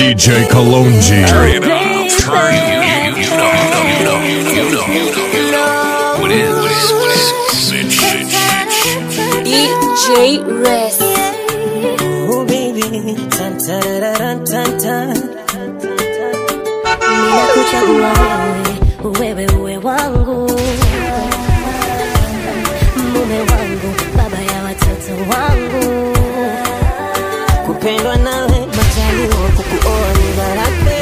DJ Kalonji. Turn it up. Turn you, you, you, you know, you know, you know, you know, you know, you know. What is, what is, what is? Sit, sit, sit. DJ Rest. Oh baby, tan tararara, tan tan. Ninakuchagua wewe, wewe uwe wangu, mume wangu, baba ya watoto wangu. Kupendwa nawe majaliwa, kukuoa ni baraka.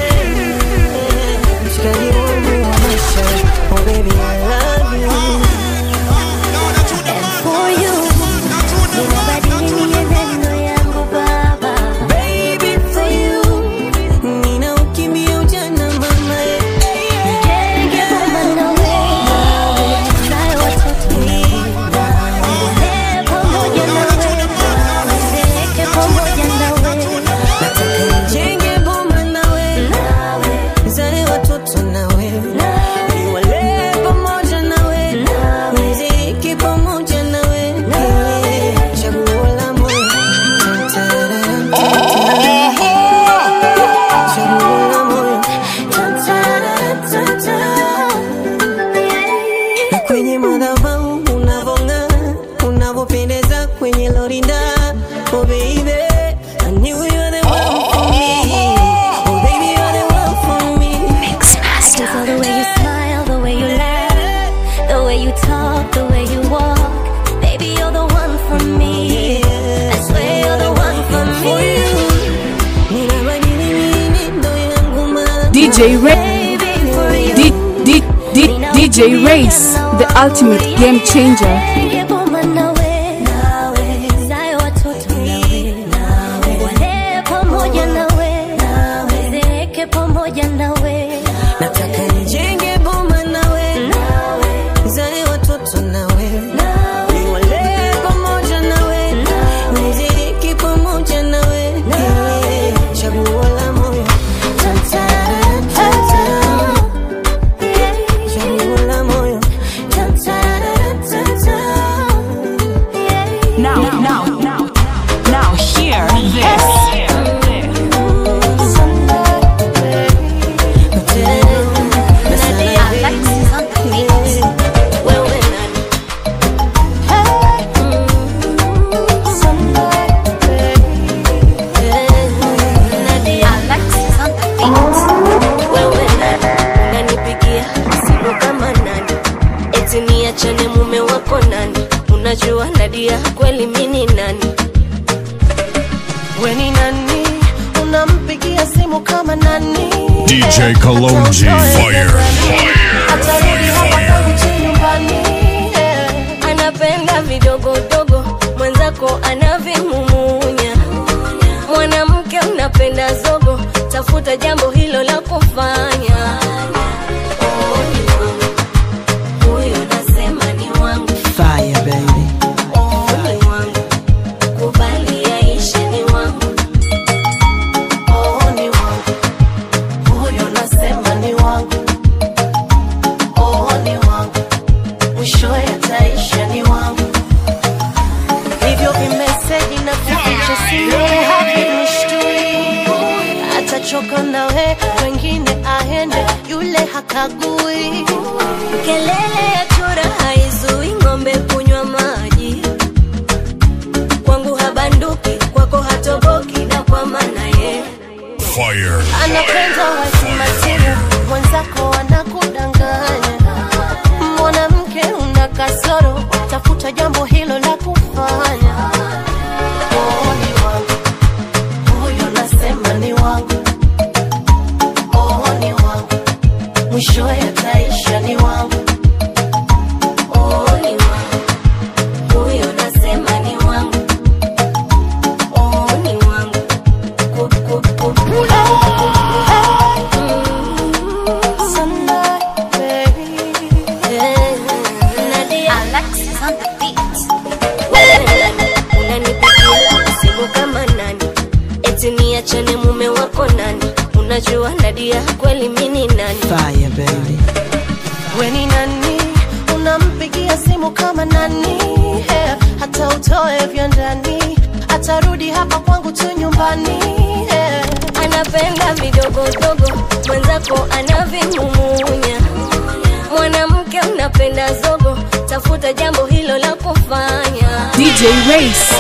Mshikaji wangu wa maisha, oh baby I love you. And for you, ninabadili mienendo yangu baba. Baby for you, nina ukimbia ujana mama Nijenge boma nawe, nizae watoto nawe, nilee pamoja nawe, nizeeke pamoja nawe. Nijenge boma nawe, nizae watoto nawe, niwalee pamoja nawe, niziki pamoja nawe, chaguo la moyo. Chaguo la moyo. Na kwenye madhabahu unavong'aa, unavopendeza kwenye lorinda. Oh baby, I knew you were the one for me. Oh baby, you're the one for me. Just all the way you smile, the way you laugh, the way you talk, the way you walk. Baby, you're the one for me. I swear you're the one for me. Ninabadili mienendo yangu mama. DJ Ray. Baby, for you. D- D- D- DJ Race, the ultimate game changer. Nijenge boma nawe, nizae watoto nawe, walee pamoja nawe, nizeeke pamoja nawe. Nataka nijenge boma nawe, nizae watoto nawe, niwalee pamoja nawe, niziki pamoja nawe, chaguo la moyo, chaguo la moyo. Now, now, now, now, hear this. Wewe nani? Wewe nani? Unanipigia simu kama nani? Eti niachane mume wako nani? Unajua Nadia kweli mini nani? We ni nani? Unampigia simu kama nani? DJ Kalonji. Fire. Atarudi hapa kwangu chini nyumbani. anapenda vidogodogo, mwenzako anavimumunya. Mwanamke unapenda zogo, tafuta jambo hilo la kufanya. Oh, ni wangu. Huyo nasema ni wangu. Fire baby. Oh, ni wangu. Kubali yaishe ni wangu. Oh, ni wangu. Huyo nasema ni wangu. Oh, ni wangu. Mwisho yataisha ni wangu. Hivyo vimeseji na vificho siwe havinishtui. Atachoka nawe, wengine aende, yule hakagui. Kelele ya chura haizui ng'ombe kunywa maji. Kwangu habanduki, kwako hatoboki, na kwa maana ye Fire. anapenda wazimazimu, mwenzako anakudanganya. Mwanamke una kasoro, tafuta jambo hilo la kufanya. Oh, ni wangu huyo, nasema ni wangu. Oh, ni wangu mwisho yataisha, ni wangu. Oh, ni wangu. Huyo nasema ni wangu. Oh, ni wangu. Ku- ku- ku- ku- Eh, Nadia. Wewe nani? Unanipigia simu kama nani? Eti niachane mume wako nani? Unajua Nadia kweli mini nani? Fire baby. We ni nani? Unampigia simu kama nani? Yeah. Hata utoe vya ndani, atarudi hapa kwangu tu nyumbani. Yeah. Anapenda napenda vidogodogo mwenzako anavimumunya mwanamke unapenda zogo tafuta jambo hilo la kufanya DJ Race,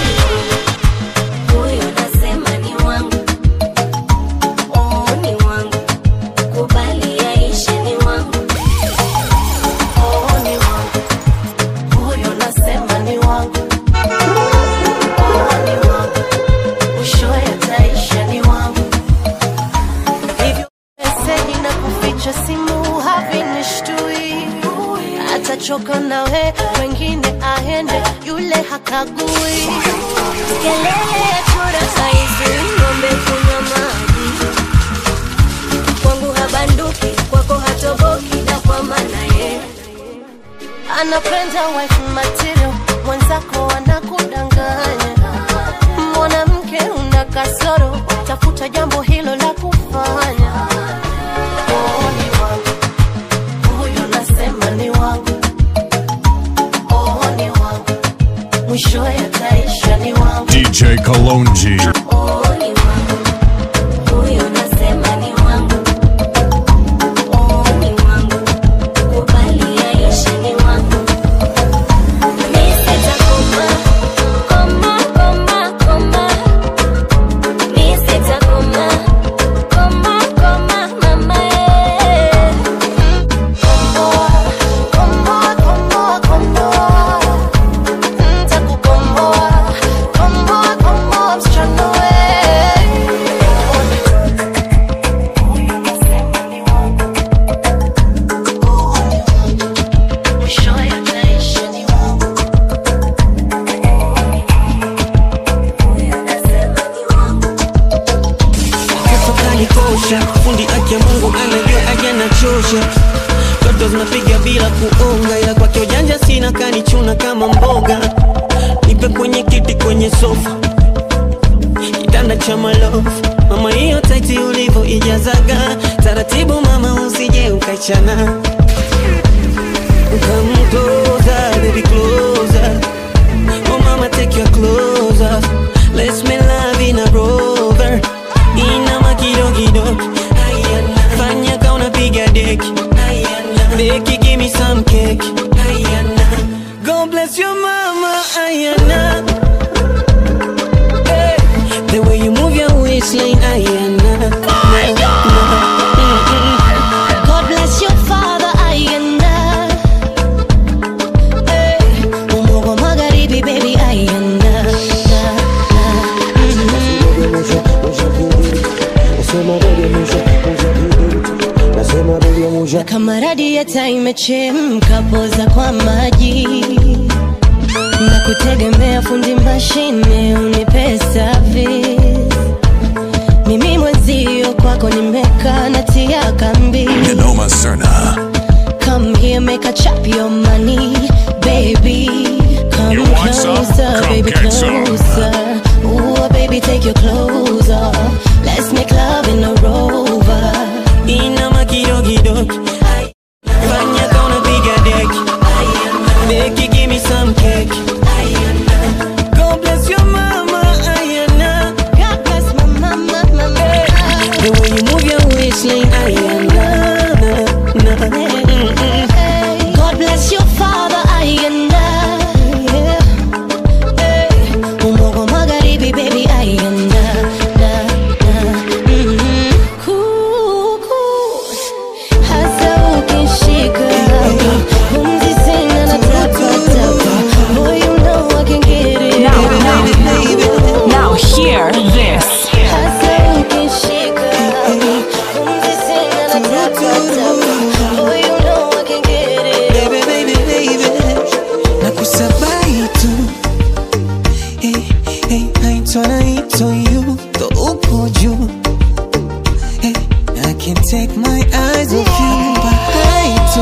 huyo nasema ni wangu oh, ni wangu kubali yaishe ni wangu oh, ni wangu huyo nasema ni wangu oh, ni wangu mwisho yataisha ni wangu hivyo meseji na kuficha simu havinishtui atachoka nawe wengine aende yule hakagui kelele ya chura saizi ng'ombe kunywa maji kwangu habanduki kwako hatoboki na kwa maana ye anapenda wife material mwenzako anakudanganya mwanamke una kasoro tafuta jambo hilo la kufanya oh, ni wangu huyo nasema ni wangu oh, ni wangu mwisho yataisha ni wangu DJ Kalonji. oh, ni wangu huyo nasema ni wangu oh, ni wangu kubali yaishe ni wangu mi sitakoma koma koma koma mi sitakoma koma koma mama eh. Komboa, komboa, komboa, komboa. Nitakukomboa, komboa, komboa, msichana we. Mwisho yataisha ni wangu. kanikosha fundi aki ya mungu anajua aja na chosha toto zinapiga bila kuonga ila kwake ujanja sina kanichuna kama mboga nipe kwenye kiti kwenye sofa kitanda cha malofu mama hiyo taiti ulivo ijazaga taratibu mama usije ukaichana Come closer, baby, closer. Oh, mama, take your clothes off. Let's make love in a rover. Inama kidogo fanya ka unapiga deki beki, give me some cake. God bless your mama, Ayana. Hey, the way you move your waistline, Ayana. God bless your father, Ayanda. Hey, Umogo magharibi, baby, Ayanda. Na, na, na kama radieta imechemka, poza kwa maji na kutegemea fundi mashine unipe service. Mimi mwenzio kwako nimekaa natia kambi Noma Serna. Come here, make a chop your money, baby. Come You want some? closer, Come baby, get some. closer. Ooh, baby, take your clothes off. Let's make love in a rover. Inama kidogo fanya ka unapiga deki beki, give me some cake. God bless your mama, Ayana. God bless my mama, mama. The way you move your waistline, Ayana. Na, na. Hey, God bless your father, Ayanda. Yeah. Hey, Umogo magharibi, baby, Ayanda. Na, na. Mhm. Kuku. Hasa ukishika pumzi sina nataka taka. Boy, you know I can get it. now, now, now hear this. Hasa ukishika pumzi sina nataka taka. Boy, you know I can get it. Baby, baby, baby. Nakusabai tu. Hey, hey, naitwa naitwa you. Ndo uko juu. Hey, I can't take my eyes off you. Bahai tu.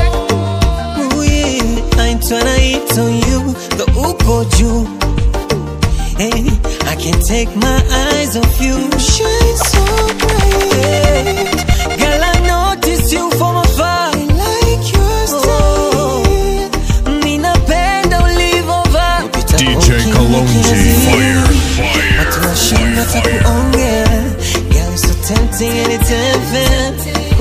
Ooh, yeah. Naitwa naitwa you. Ndo uko juu. Hey, I can't take my eyes off you. You shine so bright. Girl, I notice you from afar. I like your style. Ninapenda ulivovaa. DJ Kalonji. Fire. Watu Fire. washinda Fire. Fire. takuongea. Girl,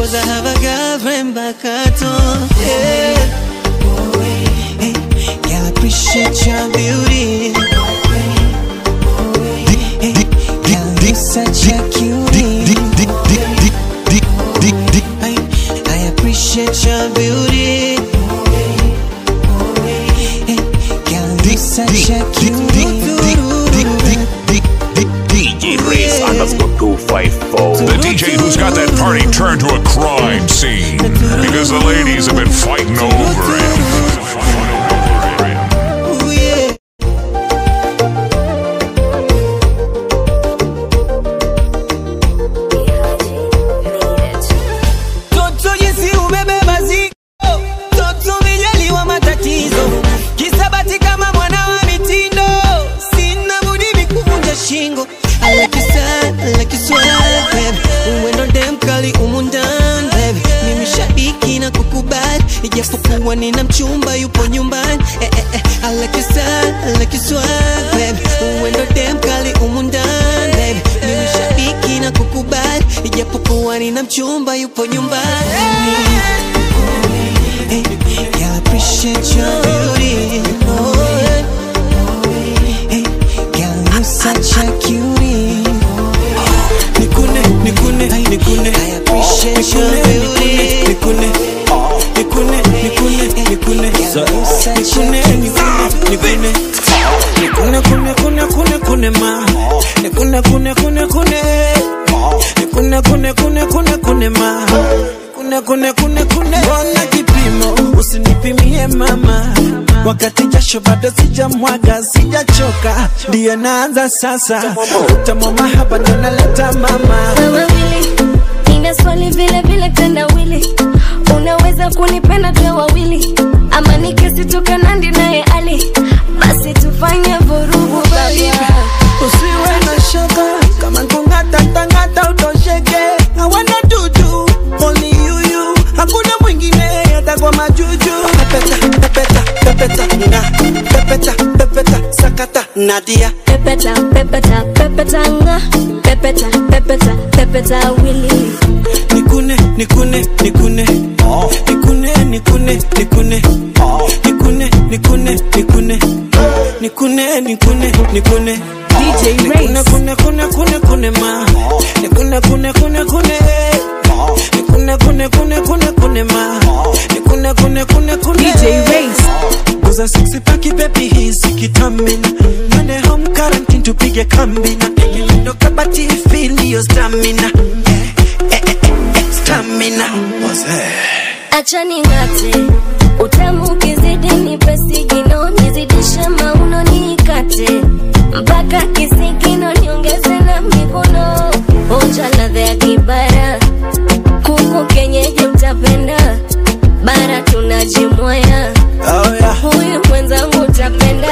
Cause I have a girlfriend back at home. Yeah. Hey, girl, I appreciate your beauty. Hey, girl, you're such a cutie. I, I appreciate your beauty. Hey, girl, you're such a cutie. DJ Race underscore 254. The DJ who's got that party turned to a crime scene because the ladies have been fighting over him. Ooh, yeah. Toto jinsi umebeba zigo, toto umejaliwa matatizo, kisabati kama mwana wa mitindo, sina budi mikuvunja shingo. I like you sad, I like you swag, baby. Uwendo dem kali umu ndani, baby. Mimi shabiki na kukubali, ijapokuwa nina mchumba yupo nyumbani. Eh, eh, eh. I like you sad, I like you swag, baby. Uwendo dem kali umu ndani, baby. Mimi shabiki na kukubali, ijapokuwa nina mchumba yupo nyumbani. Hey, yeah, I appreciate your beauty. Oh, yeah. Hey, girl, you're such a cutie. Nikune, nikune, ay, nikune. I appreciate your beauty. Nikune, nikune, nikune, nikune. Girl, you're such a nikune nikune nikune kune kune kune kune ma nikune kune kune kune nikune kune kune kune kune ma kune kune kune kune mbona kipimo usinipimie mama wakati jasho bado sijamwaga sijachoka ndiyo naanza sasa utamu mahaba ndo naleta mama wawili nina swali vile vile tendawili unaweza kunipenda tuwe wawili ama nikisitoka nandi naye ali basi tufanye vurugu baba usiwe na shaka kama kungata tangata utosheke hawana dudu only you you hakuna mwingine hata kwa majuju pepeta pepeta pepeta nga pepeta pepeta sakata nadia pepeta pepeta pepeta nga pepeta pepeta pepeta wili nikune nikune nikune nikune nikune nikune nikune nikune nikune nikune nikune nikune DJ Nikune Race. kune kune kune kune ma Nikune kune kune kune Nikune kune kune kune kune ma Nikune kune kune kune DJ Race. Guza sexy paki baby hisi kitamina Mande home quarantine tupige kambina Ndo kabati feel your stamina Eh, eh, eh, eh, Stamina acha ning'ate utamu ukizidi nipe sigino nizidishe mauno niikate mpaka kisigino niongeze na mikono onja ladha ya kibara kuku kenyeji utapenda bara tunajimwaya Oh yeah huyu mwenzangu utapenda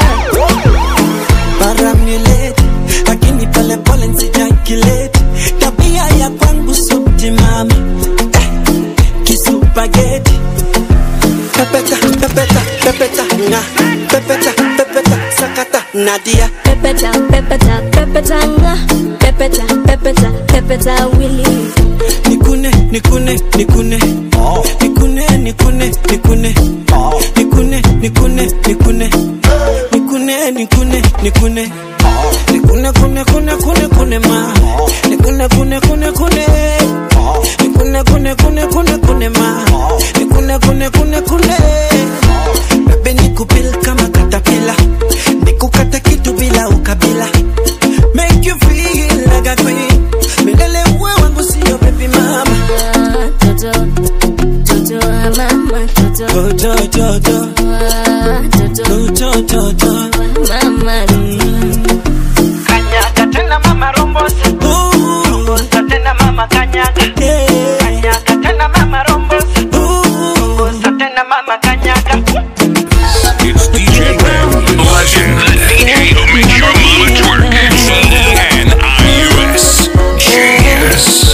paramulate lakini pole pole nsijakilete tabia ya kwangu subtimama eh, kisupageti pepeta pepeta pepeta nga pepeta pepeta sakata nadia pepeta pepeta pepeta nga pepeta pepeta pepeta wili nikune nikune nikune nikune nikune nikune nikune nikune nikune nikune nikune nikune nikune kune kune kune kune ma nikune kune kune kune nikune kune kune kune kune ma nikune kune kune kune bebe nikupil kama katapila nikukata kitu bila ukabila make you feel like a queen milele uwe wangu sio baby mama Ah, toto toto ah, mama toto do do do do Ah, toto do do do do mama kanyaga tena mama rombosa rombosa tena mama kanyaga kanyaga tena mama rombosa rombosa tena mama kanyaga It's DJ Red, legend, the DJ who makes your mama twerk. G-N-I-U-S. Genius.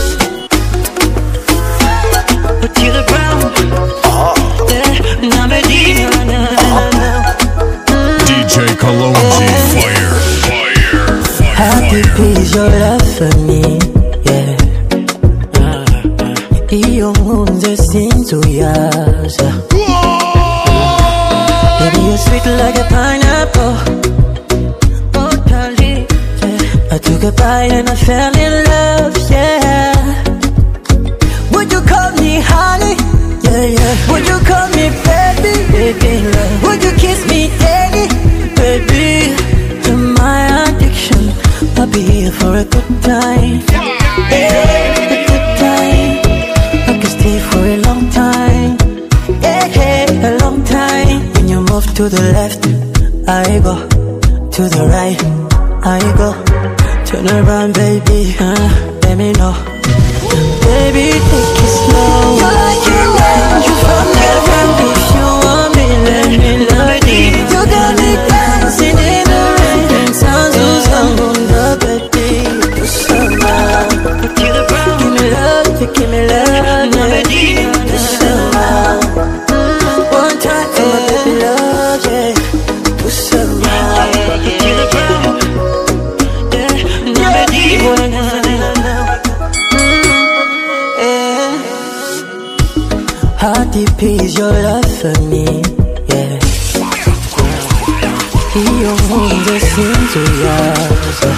DJ Kalonji. Fire. Fire. How Fire. deep is your love for me? Yeah. Iyo into yours. yeah. Baby, you're sweet like a pineapple. Oh, darling, yeah. I took a bite and I fell in love, yeah. Would you call me honey? Yeah, yeah. Would you call me baby? Baby, love. Would you kiss me daily? Baby, you're my addiction. I'll be here for a good time. Yeah, a good time. I can stay for a long time. Yeah, yeah, a long time. When you move to the left, I go. To the right, I go. Turn around, baby. Uh, let me know. Baby, take it slow. You like an angel from heaven. If you want me, let me love you. You got me dancing in the rain. And sounds who's on the baby. Do some Give me love, you give me love, yeah. Do some One time for my baby love, yeah. Do some Yeah, yeah. Wanna yeah. How deep is your love for me? Yeah. Hiyo mungu sinzuyaza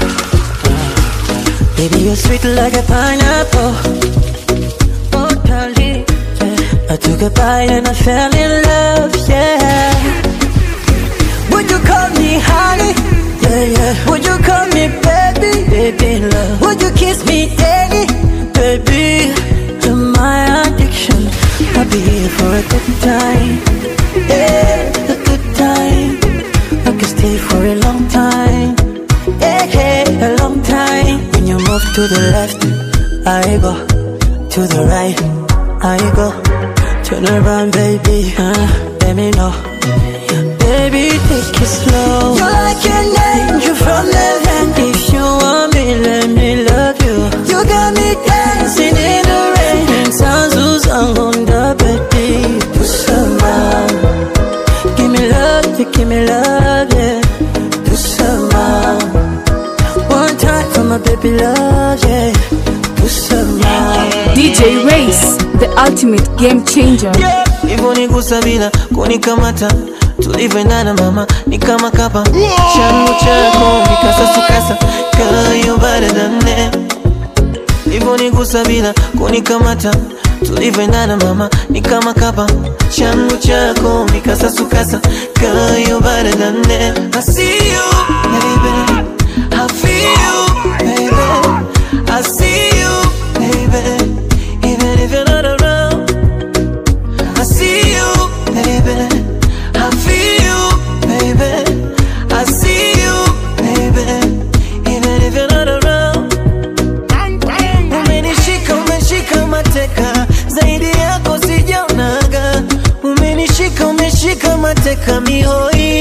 Baby, you're sweet like a pineapple Oh, darling, yeah. I took a bite and I fell in love, yeah Would you call me honey? Yeah, yeah Would you call me baby? Baby, love Would you kiss me daily? Baby, you're my addiction I'll be here for a good time Yeah, a good time I can stay for a long time Yeah, yeah, a long time When you move to the left I go To the right I go Turn around, baby, uh, let me know Baby, take it slow You're like an angel from heaven If you want me, let me love you You got me dancing in the rain And sounds who's on the baby Do some Give me love, you give me love, yeah Do some One time for my baby love, yeah Do some DJ Race, the ultimate game changer. hivyo nigusa bila kunikamata tulivyoendana mama ni kama kapa changu chako mikasasukasa kayo baradane hivyo nigusa bila kunikamata tulivyoendana mama ni kama kapa changu chako mikasasukasa kayo baradane I see you baby I feel you baby I see you baby even if you're not around I see you, baby. I feel you, baby. I see you, baby. Even if you're not around. Umenishika, umeshika mateka, zaidi yako sijaonaga. Umenishika, umeshika mateka mihoi.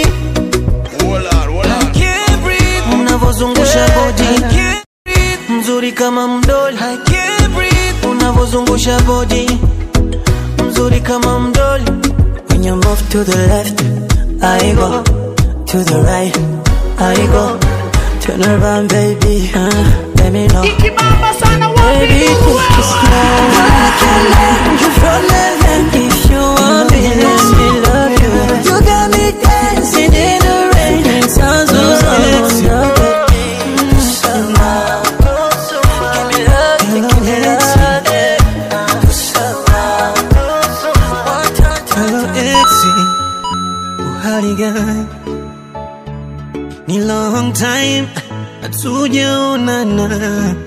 I can't breathe. Unavozungusha body mzuri kama mdoli. I can't breathe. Unavozungusha body mzuri kama mdoli When you move to the left I go To the right I go Turn around baby uh, Let me know Baby take it slow Like an angel from heaven If you want me let me love you You got me dancing in the rain And sounds so sound Give me love, give me love, yeah. Do some Hello Etsy, uhali gani? Ni long time hatujaonana,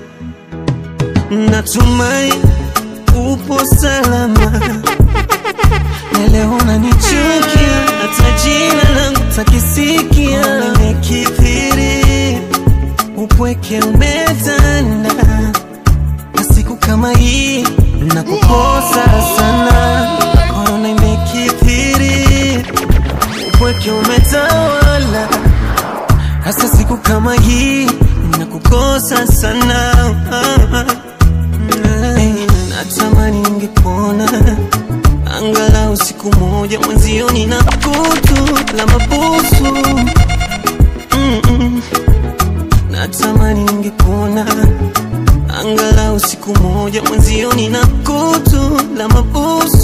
natumai upo salama. Na leo unanichukia, hata jina langu takisikia. Nimekithiri, upweke umetanda, na siku kama hii nakukosa sana. Korona imekithiri, upweke umetawala, hasa siku kama hii nakukosa sana. Hey, natamani ningekuona angalau siku moja mwenzio, nina kutu la mabusu Mm-mm. Natamani ningekuona angalau siku moja mwenzio, nina kutu la mabusu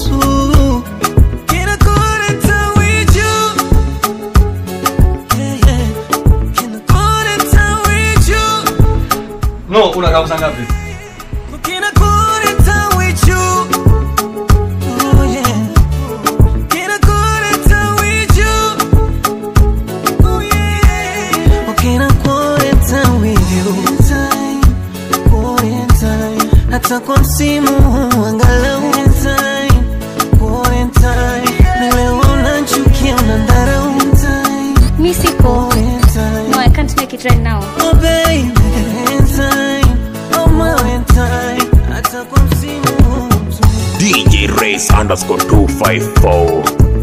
No, unakaa saa ngapi? Can I go to town with you? Oh yeah. Can I go to town with you? Oh yeah. Oh, can I go to town with you? Time, quarantine. Hata kwa msimu huu angalau time, quarantine. Na leo unachukia unadharau time, Mi siko. quarantine. No, I can't make it right now. Oh baby, time, oh my time. Hata kwa msimu huu DJ Race underscore 254.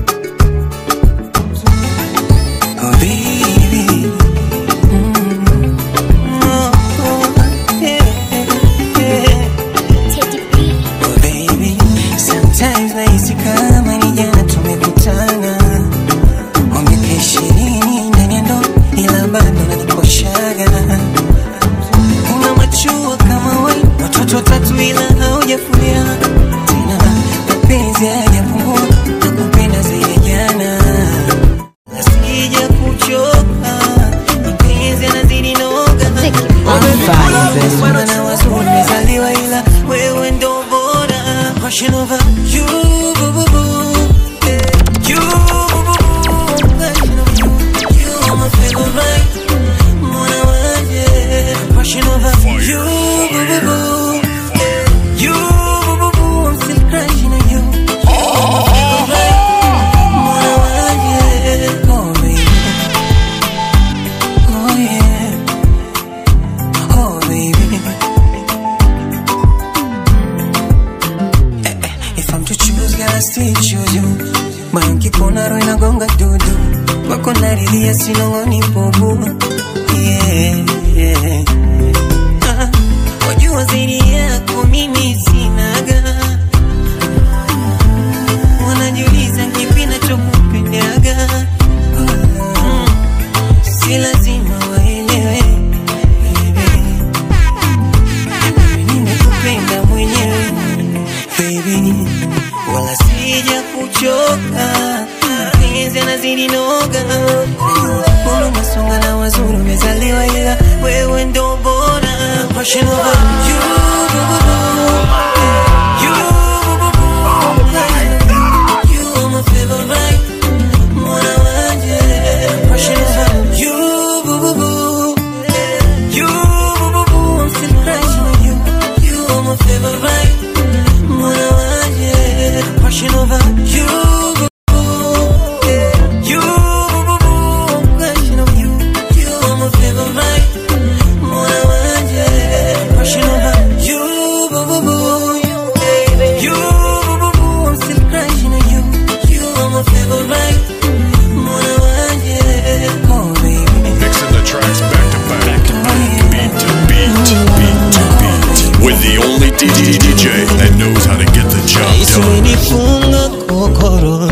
Oh baby, mm, oh, oh, yeah, yeah. Oh baby, sometimes nahisi kama ni jana tumekutana, wa miaka ishirini ndani ya ndoa, ila bado nanikoshaga. Una machua kama wai, watoto watatu ila haujafulia tena, mapenzi hayajapungua, nakupenda zaidi ya jana Sija kuchoka, mapenzi yanazidi noga. Wana na wazuri wamezaliwa ila wewe ndo bora. Passion over you, boo, boo, boo. Yeah, you, boo, boo, boo. Passion over you, you are my favorite. Mwana wanje. Passion over you, boo, boo, boo. Yeah, you, boo, boo, boo. I'm still crushing on you. You are my favorite. Mwana wanje. Oh, baby. Oh, yeah. Oh, baby. Eh, eh, If I'm to choose, girl, I still choose you. Moyo nkipona roho inagonga dudu, wako naridhia sinong'oni bubu. Yeah, yeah. Ah, wajua zaidi yako mimi sinaga, wanajiuliza kipi nachokupendaga. Mm, si lazima waelewe baby. nimekupenda mwenyewe baby, wala sija kuchoka, mapenzi yanazidi noga, Mbona unasonga na wazuri umezaliwa, ila wewe ndo bora. Passion over you, boo, boo, boo. You, boo, boo, boo. You are my favorite. Mwana wanje. Passion over you, boo, boo, boo. You, boo, boo, boo. I'm still crushing on you. You are my favorite. Mwana wanje. Passion over you, boo, boo. You, boo, boo, boo. I'm crushing on you. You are my favorite. Mwana wanje. Passion over you, boo, boo, boo. You, boo, boo, boo. I'm still crushing on you. You are my favorite. Mwana wanje. Oh, baby. Mixing the tracks back to back, beat to beat, beat to beat, with the only DJ that knows how to get the job Yesu done. umenifunga kokoro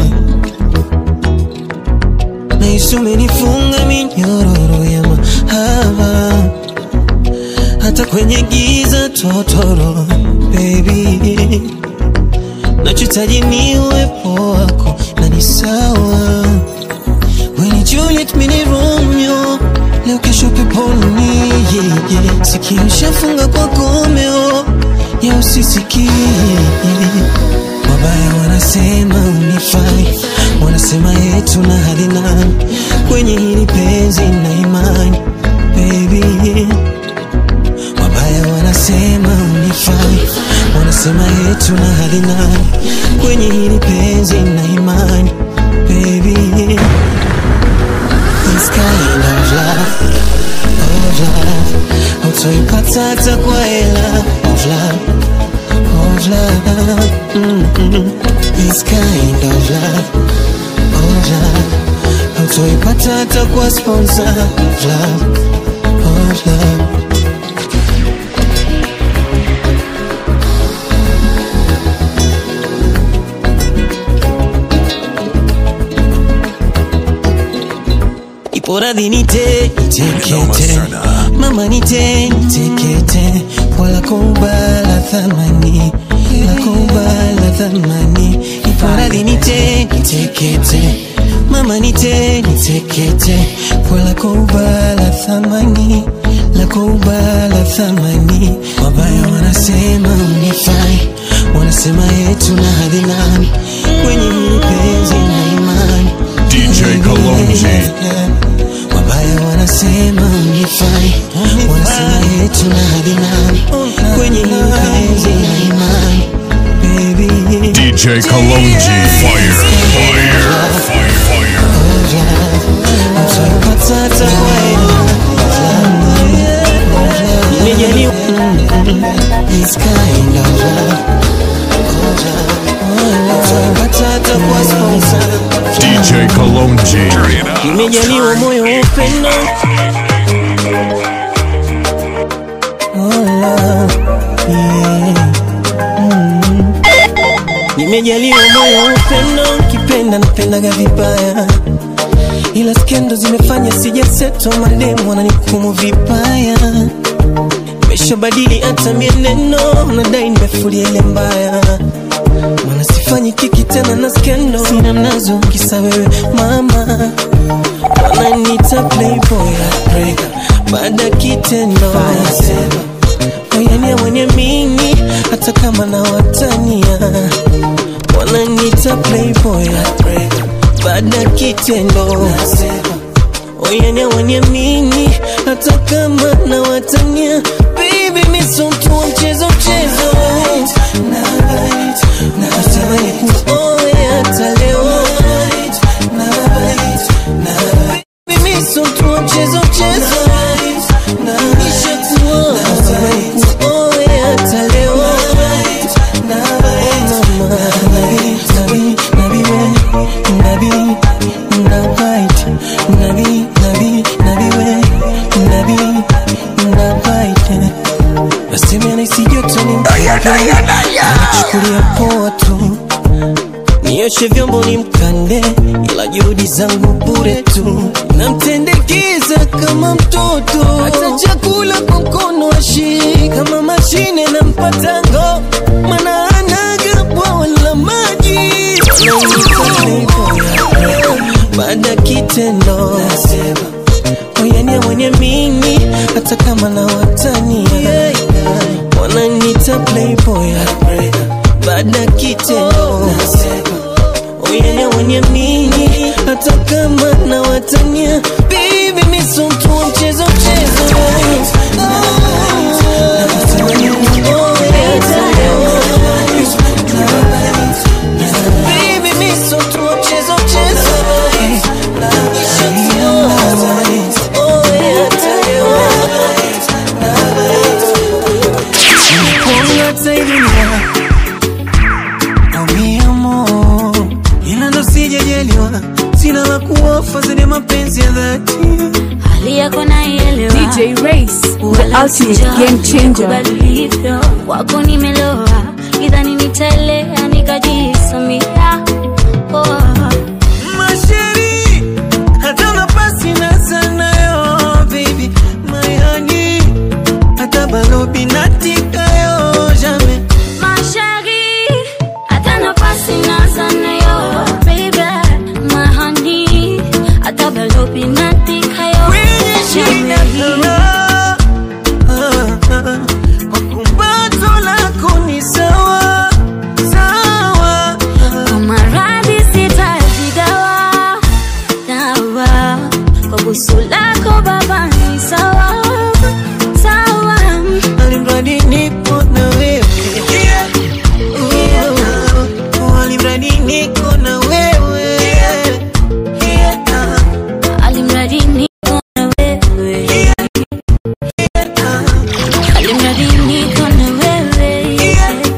na Yesu umenifunga minyororo ya mahaba hata kwenye giza totoro baby nachohitaji ni uwepo wako na ni sawa When Juliet mini Romeo leo kesho peponi yeah, yeah. Sikio shafunga kwa gomeo ya usisikie Wabaya wanasema unifai, wanasema yetu na hali nani kwenye hili penzi na imani baby. Wabaya wanasema unifai, wanasema yetu na hali nani kwenye hili penzi na imani baby. This kind of love, of love, hautoipata hata kwa hela of love of love. Mm-mm. This kind of love, of love. Hautoipata hata kwa sponsor of love, of love. Ipo radhi nite nitekete, mama nite nitekete, wala kubala thamani, la kubala thamani. Ipo radhi nite nitekete, mama nite nitekete, wala kubala thamani, la kwa ubala thamani wabaya wanasema unifai wanasema yetu na hadhi nani kwenye hili penzi na imani DJ Kalonji. wabaya wanasema unifai wanasema yetu na hadhi nani kwenye hili penzi na imani baby DJ Kalonji. Fire, fire, fire, fire. Patata Nimejaliwa This kind of love Patata kwa sponsor DJ Kalonji. Turn it up. Nimejaliwa moyo wa upendo Oh, love, yeah. Mm. Nimejaliwa moyo wa upendo Kipenda napendaga vibaya ila skendo zimefanya sijaseto mademu wananikumu vibaya nimeshabadili hata mieneno nadai nimefulia ile mbaya mana sifanyi kiki tena na skendo sina mnazo kisa wewe mama wananita playboy heartbreaker baada ya kitendo wayania mwenye mini hata kama na watania wananita playboy heartbreaker baada ya kitendo oyania waniamini hata kama na watania baby misotu wa mchezo mchezo natamani kuoe hata leo Baby, misotu wa mchezo mchezo nishakuoa natamani kuoe hata leo mama nabi nabi we nabi na bite nabi nabi nabi we nabi na bite nasema naisi joto ni nachukulia poa tu nioshe vyombo ni mkande ila juhudi zangu bure tu namtendekeza kama mtoto hata chakula kwa mkono ashi kama mashine na mpatango mana anaga bwawa la maji baada ya kitendo oyania mwenye mini hata kama na watani wananita playboy baada ya kitendo oyania mwenye mini hata kama na watania bibi misumtu wa mchezo mchezo Baby, misumtu wa mchezo mchezo ila ndo sijajaliwa sina la kuofa zenye mapenzi ya dhati hali yako naielewa DJ Race, the ultimate game changer. ulivyo wako nimeloa idhani nitaelea nikajisamia oh. masheri hata nafasi na sanayo baby my honey hata balobi natikayo jamais Mashari, hata nafasi naza nayo, baby, mahani, hata balobi natika yo, kwenye shina kala kwa kumbato lako ni sawa sawa Kwa maradhi sitaji dawa, dawa, kwa busu lako baba ni sawa, sawa. alimradi nipo na wewe Oh, alimradi niko na wewe Alimradi niko na wewe, alimradi niko na wewe,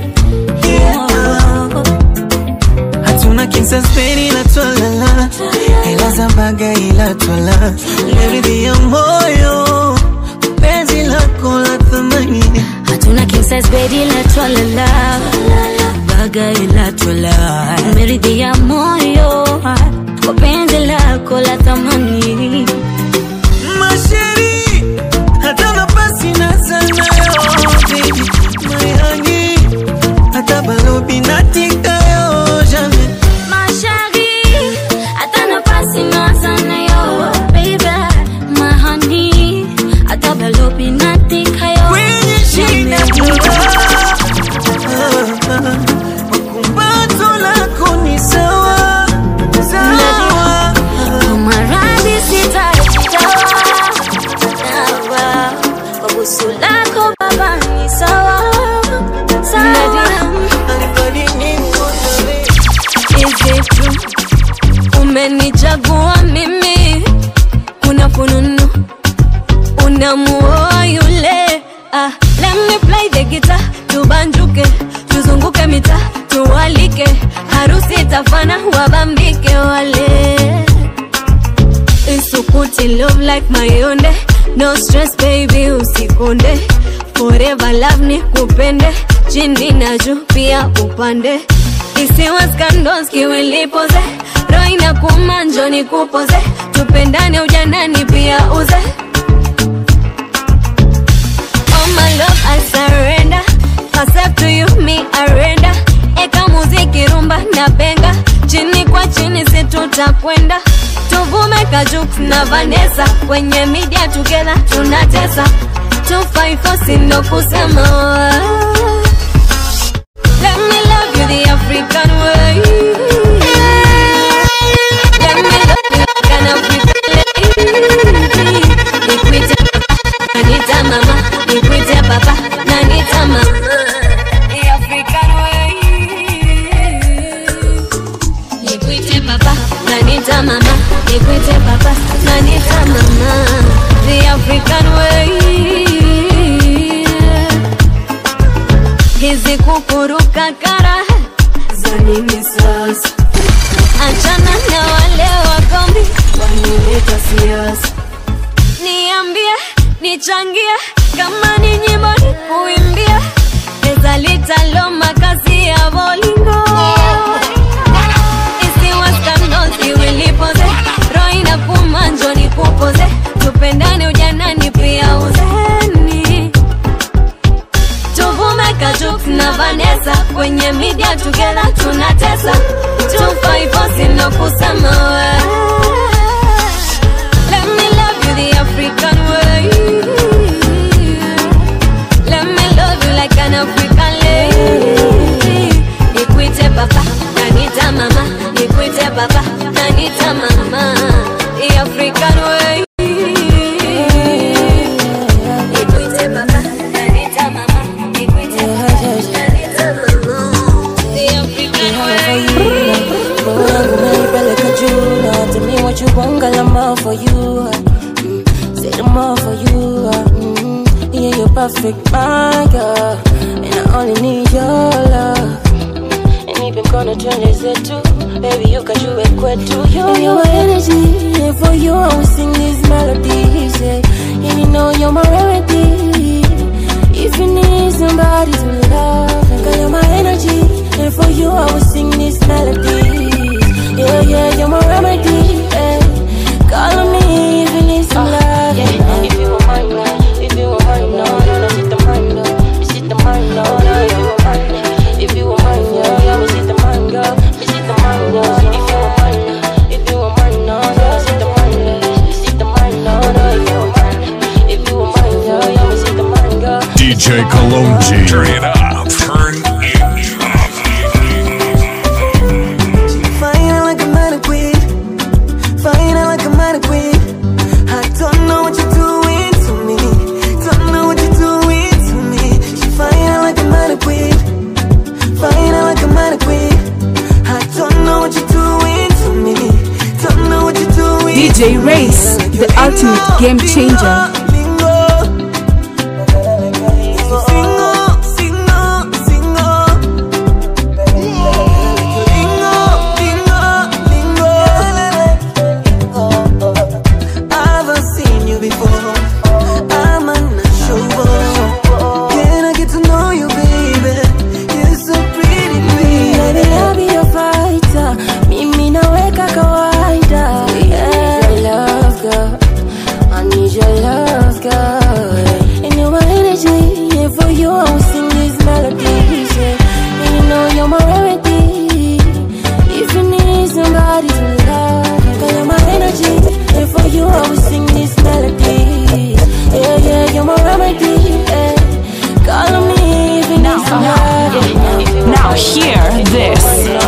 oh. hatuna kinsaspeni la twalala ila za baga ila twala leridhi ya moyo penzi lako la thamani hatuna king size bed ila twalala baga ila twala meridhia moyo kwa penzi lako la thamani masheri hata nafasi na sanayo baby my honey hata balobi natikayo jamais mashari hata nafasi na sana yo baby mahani hata balobi na hapa ni sawa sawa. Is it true? Umenichagua mimi, kuna fununu unamuoa yule. Ah, let me play the guitar, tubanjuke, tuzunguke mita, tuwalike, harusi itafana, wabambike wale isukuti love like mayonde no stress baby usikonde forever love ni kupende chini na juu pia upande isiwe scandals kiwilipoze roho inakuuma njoo nikupoze tupendane ujanani pia uze Oh my love I surrender Myself to you me arenda Eka muziki rumba na benga Chini kwa chini si tutakwenda Tuvume Kajux na Vanessa Kwenye media together tunatesa 254 sindo kusema Let me love you the African way Let me love you like an African lady Nikwite Nanita mama, nikwite baba, nanita mama. The African way. Nikwite baba, nanita mama, nikwite baba, nanita mama. The African way. Hizi kukuruka kara za nini sasa? Achana na wale wagombi wanileta siasa niambie nichangie kama ni nyimbo ni kuimbia pesa litalo makazi ya bolingo isiwa scandals iwilipoze roho inakuma njo nikupoze tupendane ujanani pia uzeni tuvume Kajux na Vanessa kwenye media together tunatesa 254 sino kusema we Let me love you the African way. Let me love you like an African lady. Nikwite papa, nanita mama. Nikwite papa, nanita mama. The African way. Nikwite papa, nanita mama. Nikwite papa, nanita mama. The African way. Roho yangu umeipeleka juu na tell me what you want girl I'm all for you mm, say I'm all for you mm, yeah you're perfect my girl and I only need your love and even gonna turn this into baby you can do it kwetu you you're my energy and for you I will sing these melodies yeah and you know you're my remedy if you need somebody to love girl you're my energy and for you I will sing these melodies yeah yeah you're my remedy yeah. call on me if you need some love yeah. if you want mine now if you want mine now no no sit the mine now me sit the mine now no if you want mine now if you want mine yeah yeah me sit the mine girl me sit the mine now if you want mine now if you want mine now yeah sit the mine now me sit the mine now no if you want mine now if you want mine yeah yeah me sit the mine girl DJ Kalonji. Turn it up. Turn it up. Fine like a mannequin. Fine like a mannequin. I don't know what you're doing to me. Don't know what you're doing to me. She fine like a mannequin. Fine like a mannequin. I don't know what you're doing to me. Don't know what you're doing. DJ Race, the ultimate game changer. Baby, I'll be your fighter. Mimi naweka kawaida. Yeah, your love, girl. I need your love, girl. And you're my energy. And for you, I will sing these melodies. Yeah. And you know you're my remedy. If you need somebody to love, girl, you're my energy. And for you, I will sing these melodies. Yeah, yeah, you're my remedy. Yeah. Call on me if you need some love. Yeah. If you Now hear this.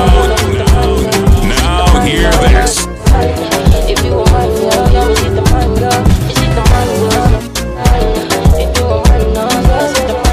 Now hear this. If you want mine, yeah, yeah, me sit the man, girl. Me sit the man, girl. If you want mine, no, yeah, sit the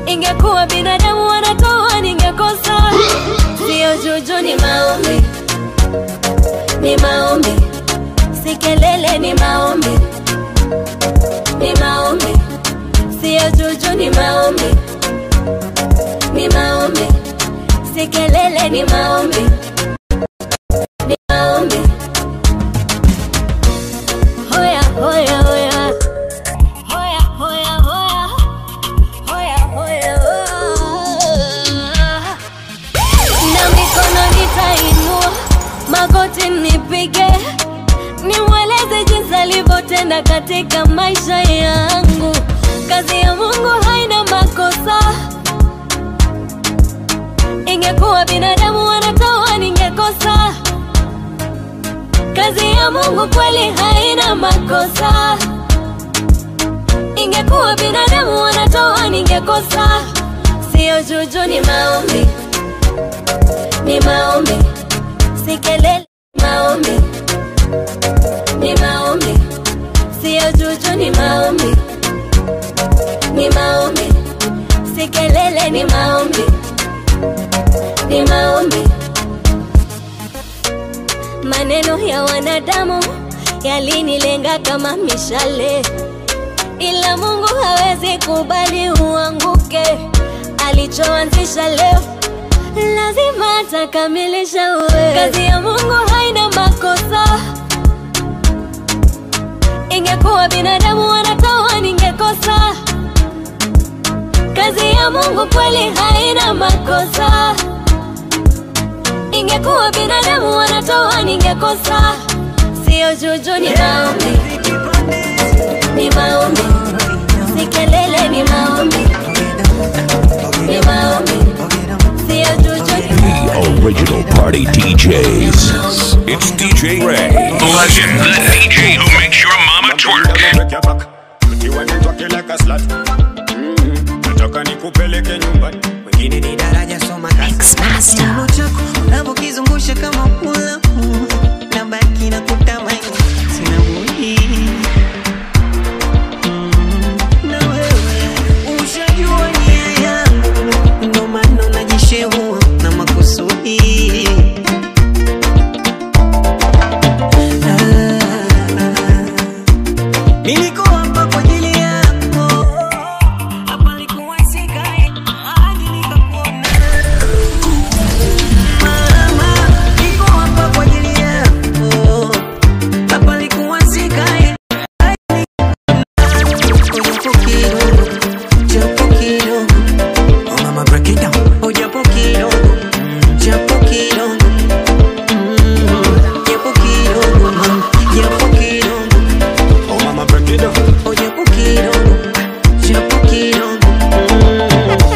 ingekuwa binadamu wanatoa ningekosa sio juju ni maombi ni maombi si kelele ni maombi ni maombi sio juju ni maombi ni maombi si kelele ni maombi ni maombi hoya hoya hoya hoya hoya hoya hoya hoya hoya na mikono nitainua magoti nipige nimweleze jinsi alivyotenda katika maisha yangu kazi ya mungu haina makosa ingekuwa binadamu wanatoa ningekosa kazi ya mungu kweli haina makosa ingekuwa binadamu wanatoa ningekosa sio juju ni maombi ni maombi si kelele ni maombi ni maombi sio juju ni maombi ni maombi si kelele ni maombi ni maombi maneno ya wanadamu yalinilenga kama mishale ila mungu hawezi kubali uanguke alichoanzisha leo lazima atakamilisha uwe kazi ya mungu haina makosa ingekuwa binadamu wanatoa ningekosa kazi ya mungu kweli haina makosa ingekuwa binadamu wanatoa ningekosa sio juju ni maombi ni maombi si kelele ni maombi ni maombi sio juju ni The original party DJs. It's DJ Ray. Legend, the DJ who makes your mama twerk. nataka nikupeleke nyumbani wengine ni daraja soma Kiuno chako unavyokizungusha kama pula na baki na kutamani sina budi Mm, na wewe ushajua nia yangu ndo maana najishehua na makusudi Ah, nilikuwa hapa kwa ajili yako hapa likuwa sikai hadi nikakuona Mama, niko hapa kwa ajili yako. Hapa likuwa sikai. Japo kidogo, japo kidogo. Oh, mama, break it down. Oh, japo kidogo, japo kidogo. Mm, japo kidogo, mm, japo kidogo. oh mama break it down Oh, japo kidogo, japo kidogo. Mm.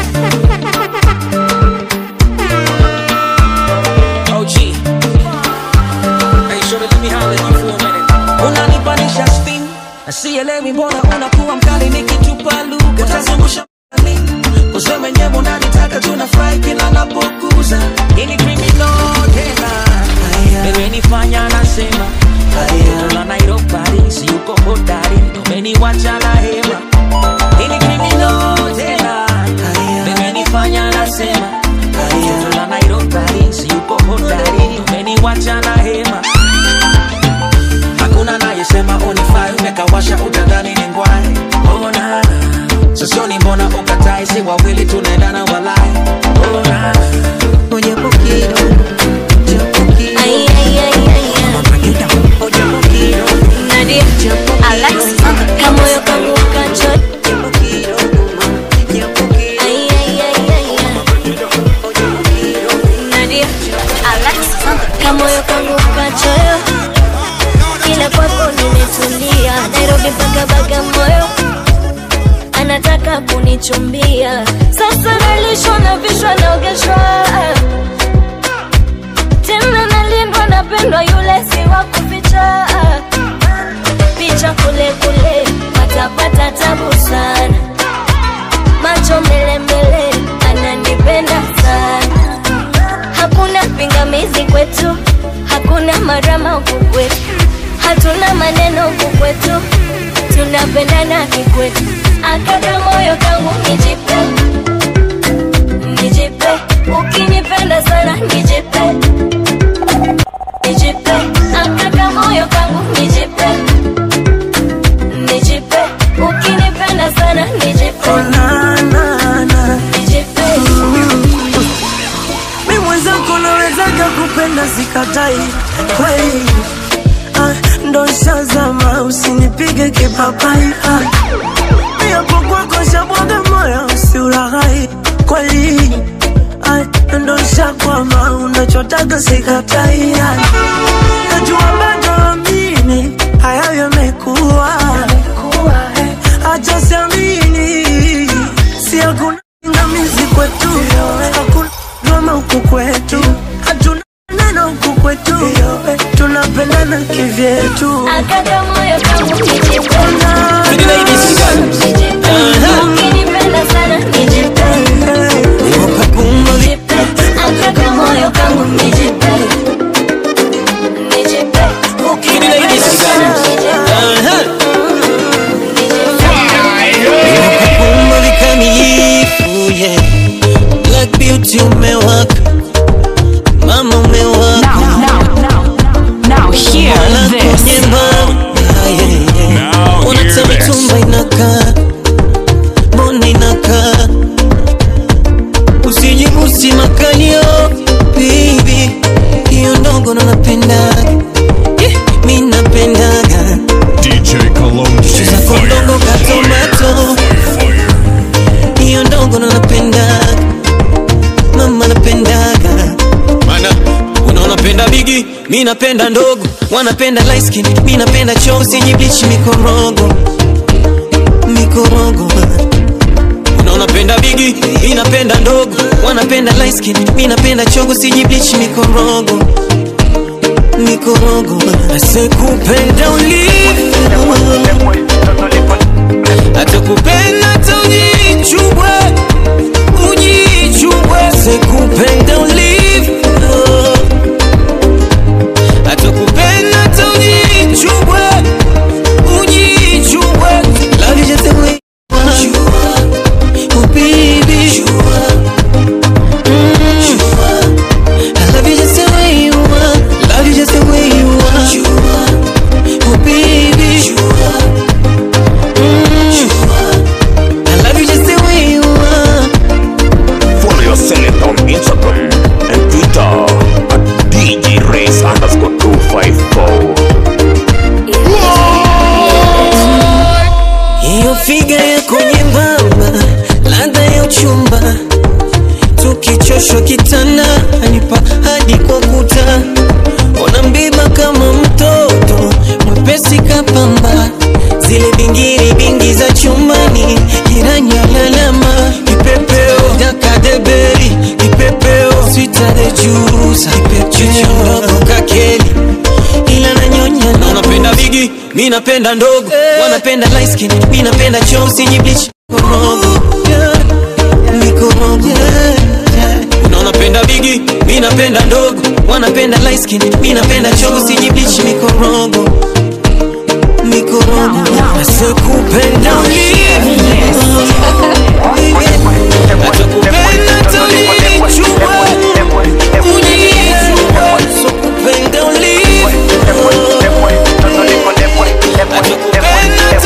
OG. Hey, shorty, let me holler at you for a minute. Unanipanisha steam. Sielewi mbona unakuwa mkali nikitupa lugha. Utazungusha mbali. Kusema mwenyewe unanitaka tunafurahi kila napokuza. Hii ni criminal tena. Imenifanya nasema. Toto la Nairobi, si uko hodari. Umeniwacha na hema. Hii ni criminal tena. Imenifanya nasema. Toto la Nairobi, si uko hodari. Umeniwacha na hema. Hakuna nayesema unifai, umekawasha utadhani ni ngwai. Ona sosioni, mbona ukatai? Si wawili tunaendana walai. Ona Oh, japo kidogo, japo kidogo. Ay, ay, ay, ay, ay. Oh, japo kidogo, Nadia, Alex, kamoyo kangu kacho. japo kidogo, japo kidogo. Ay, ay, ay, ay, ay. Oh, japo kidogo. Nadia, Alex, kamoyo kangu kachoyo. Ila kwako nimetulia, Nairobi mpaka Bagamoyo anataka kunichumbia. Sasa nalishwa na vishwa naogeshwa, tena nalindwa, napendwa, yule si wa kuficha. Picha kule kule, patapata tabu sana, macho mbele mbele, ananipenda sana hakuna pingamizi kwetu, hakuna marama huku kwetu, hatuna maneno huku kwetu, tunapendana kikwetu. Akaka moyo kangu nijipe, sikatai kweli ah, ndo shazama usinipige kipapai ah. yapo kwako shabwaga moyo usiulaghai kweli ah, ndo shakwama unachotaka sikatai ah. najua bado amini hayo yamekuwa acha siamini si hakuna ngamizi kwetu hakuna drama huku kwetu hatuna neno huku kwetu tunapendana kivyetu Akata moyo kangu nijipe. Ukinipenda sana nijipe. Nijipe. Akata moyo kangu nijipe. Nijipe. Ukinipenda sana Kumba vikamilifu yeah. Black beauty umewaka mama umewaka Now hear Wala this. kwenye mbao. Yeah, yeah, yeah. Unataka tumba inakaa mbona inakaa usijibusi makalio baby hiyo ndogo ndo napendaga Eh, mi napendaga DJ Cologne G zako ndogo katomato hiyo ndogo ndo napendaga mama napendaga mana unaona penda bigi mi napenda ndogo wanapenda light skin mi napenda chosi yenye bleach mikorogo mikorogo unaona penda bigi mi napenda ndogo wanapenda light skin mi napenda chogo siji bleach mikorogo mikorogo asekupenda ulivyo atakupenda hata ujichubwe ujichubwe sekupenda ulivyo atakupenda hata ujichubwe ujichubwe love you just the way you are oh baby Mm. I love you just the way you are love you just the way you are oh baby Mm. I love you just the way you are Follow your selector on Instagram and Twitter at DJ Race underscore 254. hiyo figa yako nyembamba, ladha ya uchumba, tukichoshwa kitanda anipa hadi kwa kuta, ona mbiba kama mtoto mwepesi kapamba, zile bingiri bingi za chumbani, jirani alalama, kipepeo dakadeberi, kipepeo swita de juice, kipepeo kakeli ila nanyonya na unapenda bigi mi napenda ndogo wanapenda light skin mi napenda chosi yenye bleach mikorogo mikorogo unaona penda bigi mi napenda ndogo wanapenda light skin mi napenda chosi yenye bleach mikorogo mikorogo asekupenda ulivyo atakupenda hata ulichubwe ujichubwe sokupenda ulivyo atakupenda hata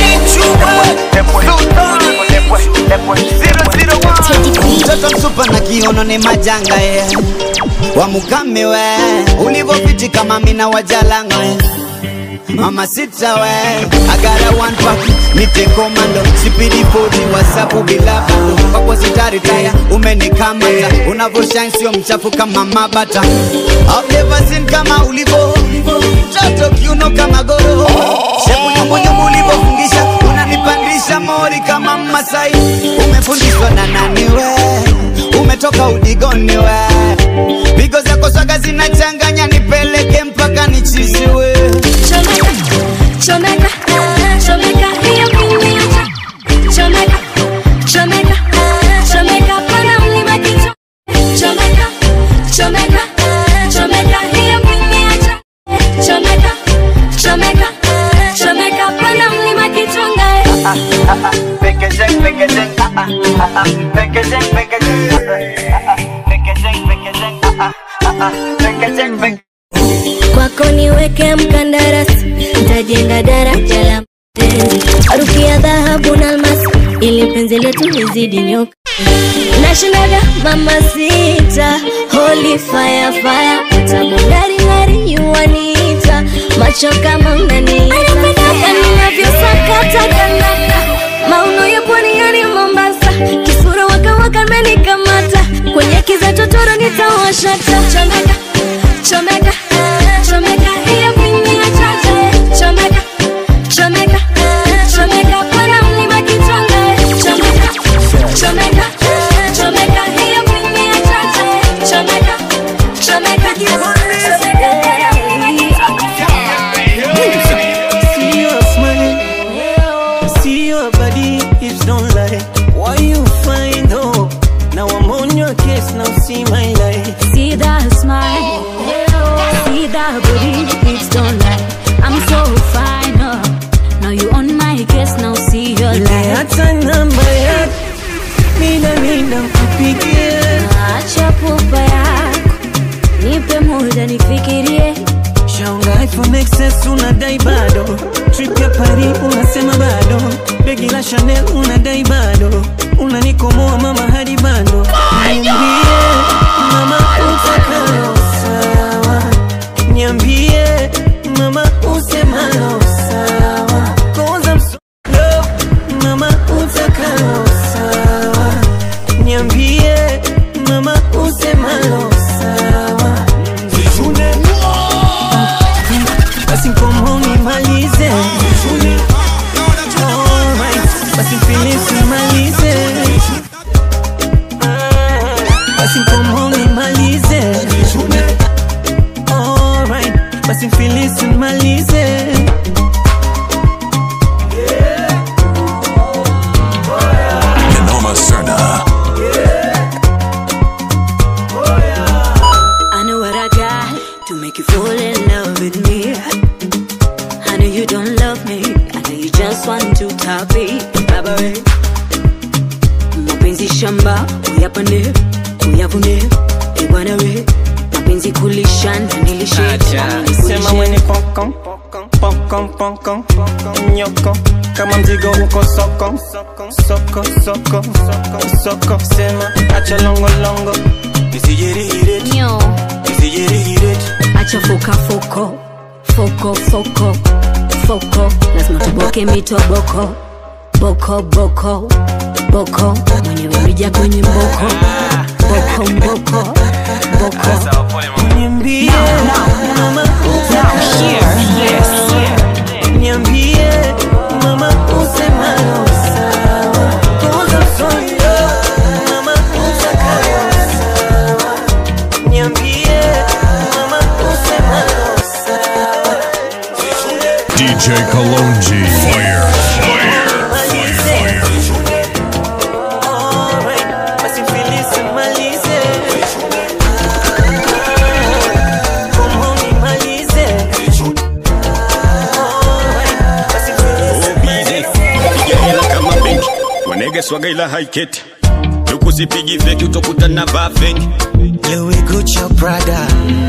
mtoto msupa na kiono ni majanga ye wamukame we ulivopiti kama mina wajalanga we mama sita we agara one pack nite komando sipidi podi wasapu bila bando kwako sitaritaya umenikamata unavoshine sio mchafu kama mabata I've never seen kama ulivo mtoto kiuno kama goro shepu nyumbunyumbu ulivofungisha unanipandisha mori kama masai umefundishwa na nani we umetoka udigoni we pigo zako swaga zinachanganya nipeleke mpaka nichiziwe Chomeka, chomeka, chomeka, hiyo kuniacha. Chomeka, chomeka, chomeka, pana mlima kichwa. Chomeka, chomeka, chomeka, hiyo kuniacha. Chomeka, chomeka, chomeka, pana mlima kichunga. Pekejeng, pekejeng, ah, ah, ah, ah. Pekejeng, pekejeng, ah, ah, ah. Pekejeng, pekejeng, ah, ah, ah, ah. Pekejeng, pekejeng. kwako niweke mkandarasi, ntajenga daraja la mapenzi, harufu ya dhahabu na almasi, ili penzi letu lizidi nyoka. nashindaga mama sita holy fire fire tabu ngari ngari yuanita macho kama unaniita ninavyosakata kanaka mauno ya pwani yani Mombasa kisura waka waka menikamata kwenye kiza totoro nitawashata chomeka chomeka chomeka hiyo pini ya chacha chomeka chomeka chomeka pana mlima kitonga chomeka chomeka chomeka hiyo pini ya chacha chomeka chomeka See your smile, see your body, hips don't lie. Why you find hope? Now I'm on your case, now see my life. See that smile, see that booty, hips don't lie. I'm so fine, oh. Now you on my case, now see your Ile light. hata namba yako, mina mina mkupigie. Acha pupa yako, nipe muda nifikirie. Shaunga iPhone XS unadai bado, trip ya Paris unasema bado, begi la Chanel unadai bado, unanikomoa mama hadi bado. Niambie mama utakalo sawa, niambie mama usemalo sawa, 'Cause I'm so low, mama utakalo sawa, niambie mama usemalo sawa. basi mkomo nimalize Alright, basi mfilisi nimalize basi mkomo nimalize Alright, basi mfilisi nimalize Noma Serna. I know what I got to make you fall in love with me. I know you don't love me, I know you just want to top it. Baba we, mapenzi shamba uyapande uyavune, e bwana we, mapenzi kulishana nilishe sema mwenye pokon pokon pokon nyoko kama mzigo uko soko soko soko soko soko sema acha longo longo nisijirihire Nyo. nisijirihire acha foka foko foko foko foko lazima tuboke mitoboko boko boko boko mwenyewe ulija kwenye mboko boko mboko boko niambie mama niambie mama usemalo sawa Cause I'm so in love, mama utakalo sawa niambie mama usemalo sawa DJ Kalonji. Fire, fire, fire, fire. Alright, basi mfilisi malize Komo nimalize Alright, basi mfilisi Piga hela kama benki wanege swaga ila haiketi tukusipigi feki utokutana vaa feki Louis Gucci Prada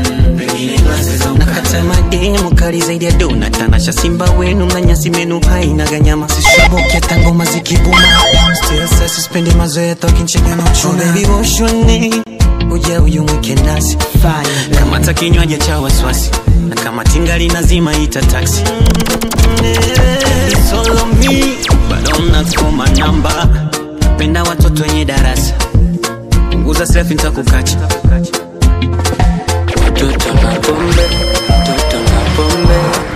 nakata mademu kali zaidi ya dona tanasha simba wenu mnanyasi menu haina ganyama sishabokia tangoma zikibuma still sasa sispendi mazoea tokinchega na uchuna baby woshoni uja uyumwike nasi kamata kinywaji cha wasiwasi na kama tingali nazima ita taksi It's all on me, but don't ask for my number. Penda watoto wenye darasa punguza selfie nitakukacha Toto na pombe, toto na pombe,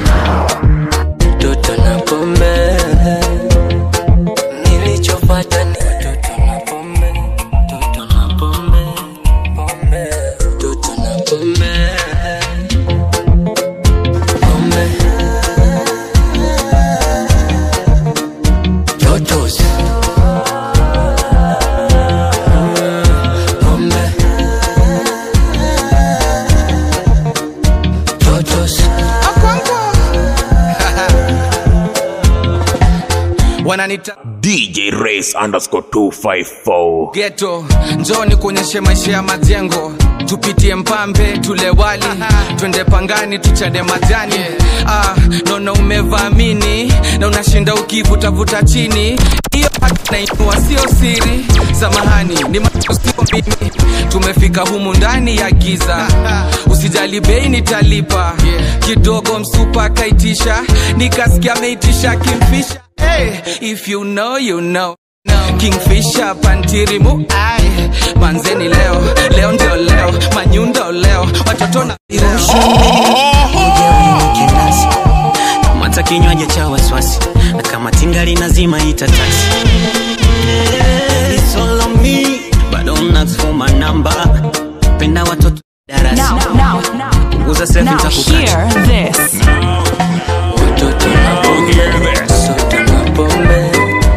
toto na pombe. Nilichopata ni toto na pombe, toto na pombe, pombe, toto na pombe, pombe. Totos. Pombe. wananita DJ Race underscore 254. geto njoni kuonyeshe maisha ya majengo tupitie mpambe tule wali twende pangani tuchade majani ah, naona umevamini na unashinda ukivutavuta chini hiyo haki nainua sio siri samahani ni macho sio mimi tumefika humu ndani ya giza usijali bei nitalipa kidogo msupa kaitisha nikasikia ameitisha kimfisha hey, if you know you know kingfisha pantirimu ai manzeni leo leo ndio leo manyundo leo watoto na mata kinywaji cha wasiwasi na kama tingali nazima ita taksi It's all on me, but don't ask for my number. penda watoto darasa Now, now, now. punguza selfie Now nitakukata. hear this. Watoto na bonge, watoto na bombe.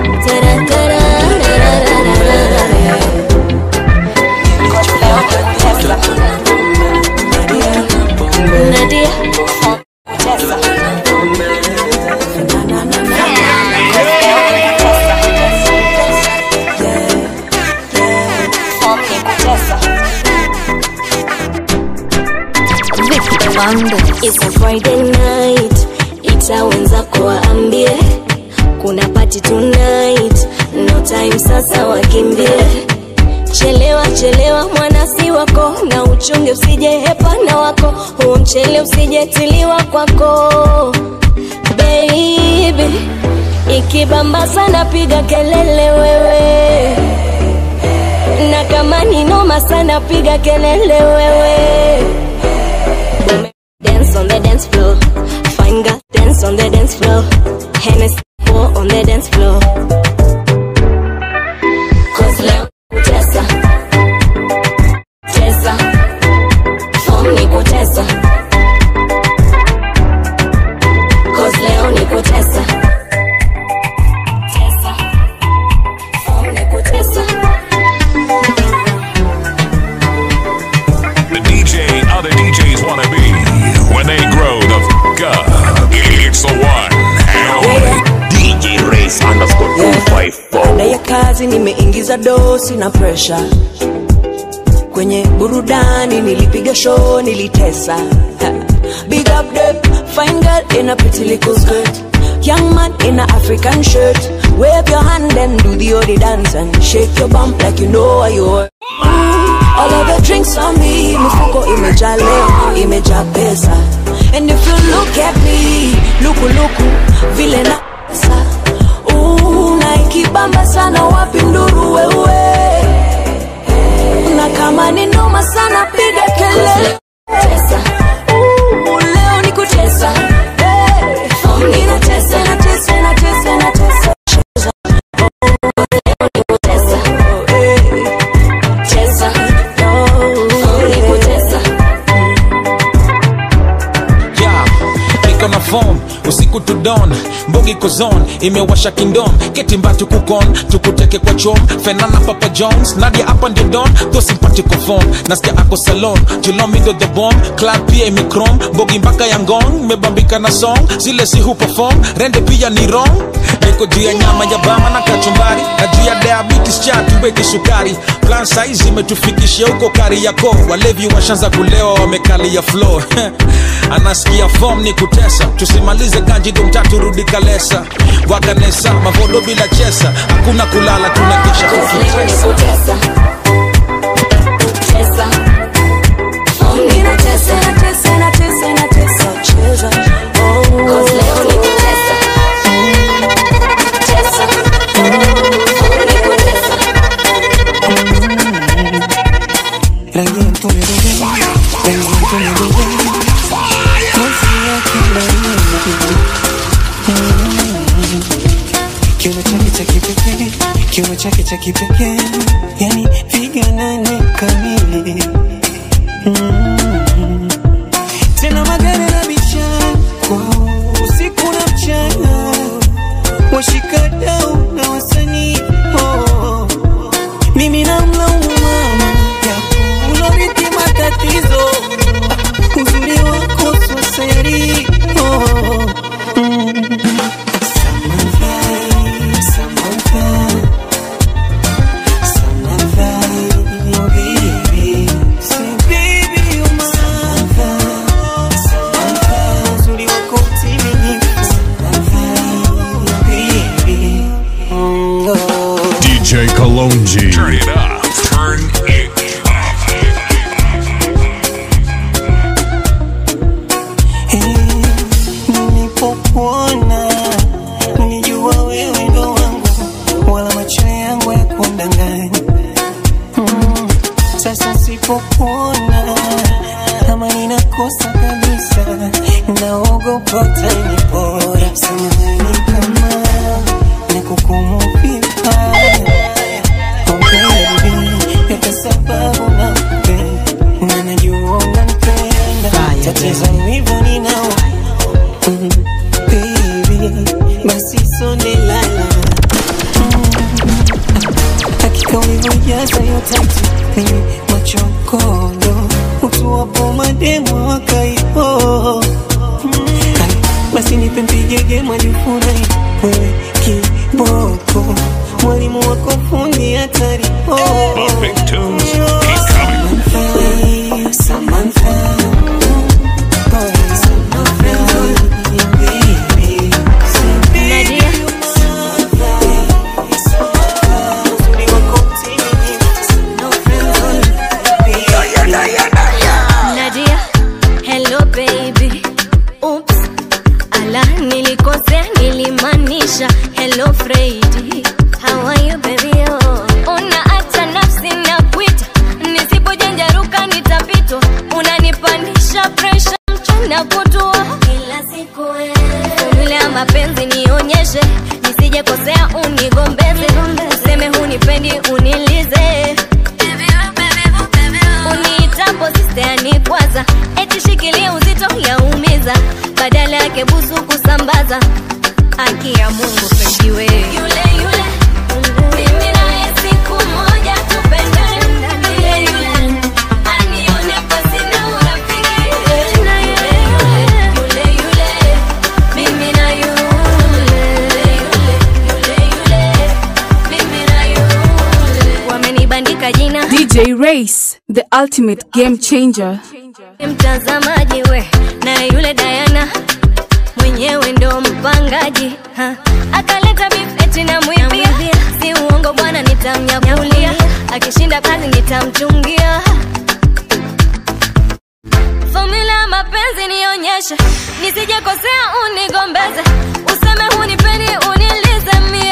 It's a Friday night, ita wenzako waambie kuna party tonight, no time sasa wakimbie. Chelewa chelewa mwanasi wako na uchunge usije hepana wako, huo mchele usijetiliwa kwako baby. Ikibamba sana piga kelele wewe, na kama ni noma sana piga kelele wewe. Dance on the dance floor. Fine girl, dance on the dance floor. Hennessy pour on the dance floor. Cause leo kutesa. Tesa. Form ni kutesa. Cause leo ni kutesa. Tesa. Form ni kutesa. The DJ other DJs want to be when they grow the f up. It's the one and only DJ Race underscore 254. baada ya kazi nimeingiza dosi na presha kwenye burudani nilipiga show nilitesa Ha. big up the fine girl in a pretty little skirt young man in a african shirt wave your hand and do the odi dance and shake your bump like you know what you're All of the drinks on me, mifuko imejaa leo, imejaa pesa. And if you look at me, luku luku, vile na pesa. Ooh, na ikibamba sana wapi nduru wewe. Na kama ni noma sana piga kelele. Tesa. Ooh, leo ni kutesa. Hey, ninatesa, natesa, natesa, natesa. Cheza. Oh, ni kutesa. yeah, niko na form usiku to dawn mbogi kozon imewasha kingdom ketimba tukukon tukuteke kwa chom fenana papa jones nadia hapa ndio don tho simpatiko form nasikia ako salon julomindo the bomb club pia imikrom mbogi mpaka ya ngong mebambika na song zile si hu perform rende pia ni wrong niko juu ya nyama ya bama na kachumbari na juu ya diabetes cha tuweke sukari plan size imetufikishia huko kari yako walevi washanza kulewa wamekalia flow anasikia form ni kutesa tusimalize kanji domtatu rudi kalesa wakanesa mavodo bila chesa hakuna kulala tunakesha kukitesa Tesa. Form ni kutesa. Natesa, natesa, natesa, cheza. Oh. Cause leo ni kutesa. Tesa. Form ni kutesa. rangi ya mtume bebe rangi ya mtume bebe ngozi yake laini Mm. kiuno chake cha kipekee kiuno chake cha kipekee yani piga nane kamili Mm. tena magari na vichakwa usiku na mchana washikadau na wasanii oh. mimi namlaumu mama japo ulorithi matatizo Ah, uzuri wako swaseri oh. mm. Samahani, nisipokuona kama ninakosa kabisa, naogopa utanipora. Samahani kama nakukumu vibaya, oh baby, kwa sababu nakupenda na najua unanipenda, tatizo hivyo ninao Mm, baby, basi sonde lala hakika ulivyojaza hiyo tatu kwenye machokondo utuwapo mademo wakaipo basi nipe mpigege mwajifurahi wewe kiboko mwalimu wako fundi hatari oh. Big tunes keep coming. Samantha, boy, Samantha, baby, Nadia. Nadia, hello baby. Oops, ala nilikosea, nilimaanisha hello Freddy. How are you baby? Oh, unaacha nafsi na kuita, nisipojanjaruka nitapitwa. Unanipandisha pressure mchana kutua kila siku Formula ya mapenzi nionyeshe, nisije kosea unigombeze, useme hunipendi unilize uniitapo sisteani kwanza eti shikilia uzito yaumiza badala yake busu kusambaza haki ya mungu pejiwe yule yule mimi naye siku moja tupendane yule yule anione pasi na urafiki yule yule yule yule mimi na yule yule yule yule mimi na yule wamenibandika jina DJ Race, the ultimate game changer. mtazamaji we na yule Diana mwenyewe ndo mpangaji ha. akaleta beef eti na mwibia si uongo bwana nitamnyakulia akishinda kazi nitamchungia Formula ya mapenzi nionyeshe nisijekosea unigombeze useme hunipendi unilize mie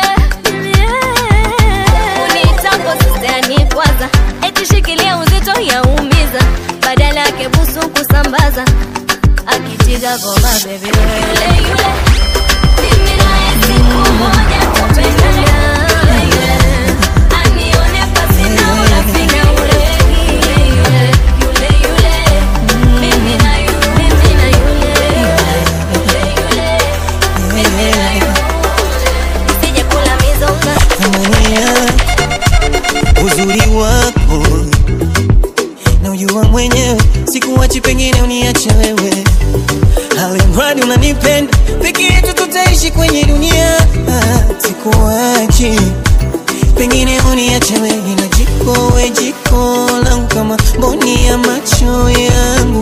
unitapo sisteani kwanza eti shikilia uzito yaumiza badala yake busu kusambaza akitiga goma bebi yule yule mimi naye siku moja tupendane yule yule anione pasi na urafiki yule yule yule yule mimi na yule mimi na yule yule yule mimi na yule nisije kula mizonga Thamania uzuri wako na ujua mwenyewe, sikuwachi, pengine uniache wewe, alimradi unanipenda, peke yetu tutaishi kwenye dunia. Ah, Sikuwachi, pengine uniache wewe, na jiko we jiko langu kama mboni ya macho yangu,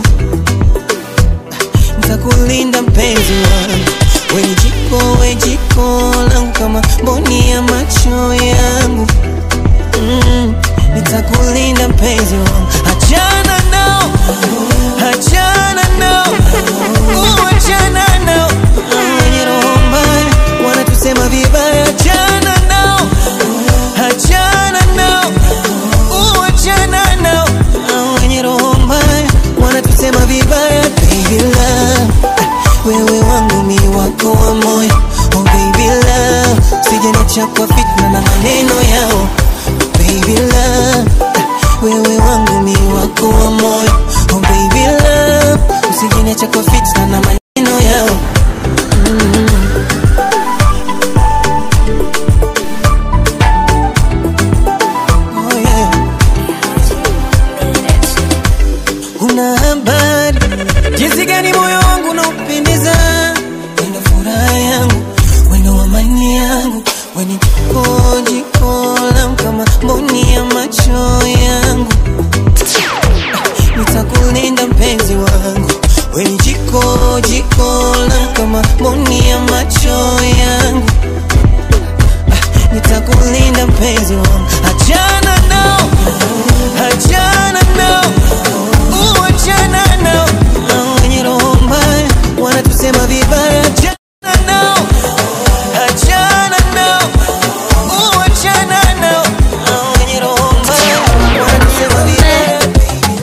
nitakulinda mpenzi wangu, we ni jiko we jiko langu kama mboni ya macho yangu mm, nitakulinda mpenzi wangu, achana nao, achana nao, uh, achana nao Hao wenye roho mbaya wanatusema vibaya, achana nao, achana nao, uh, achana nao Hao wenye roho mbaya wanatusema vibaya, baby love, wewe wangu mi wako wa moyo, oh baby love, usijeniacha kwa fitna na maneno yao baby love wewe wangu mi wako wa moyo oh baby love usijiniacha kwa fitna na maneno yao mm. oh yeah. una habari jinsi gani moyo wangu unaupendeza wendo furaha yangu wendo amani yangu weni jiko jiko langu kama mboni ya macho yangu nitakulinda mpenzi wangu weni jiko jiko langu kama mboni ya macho yangu Ah, nitakulinda mpenzi wangu achana nao achana nao uh, achana nao Hao wenye roho mbaya wanatusema vibaya achana nao achana nao uh, achana nao Hao wenye roho mbaya wanatusema vibaya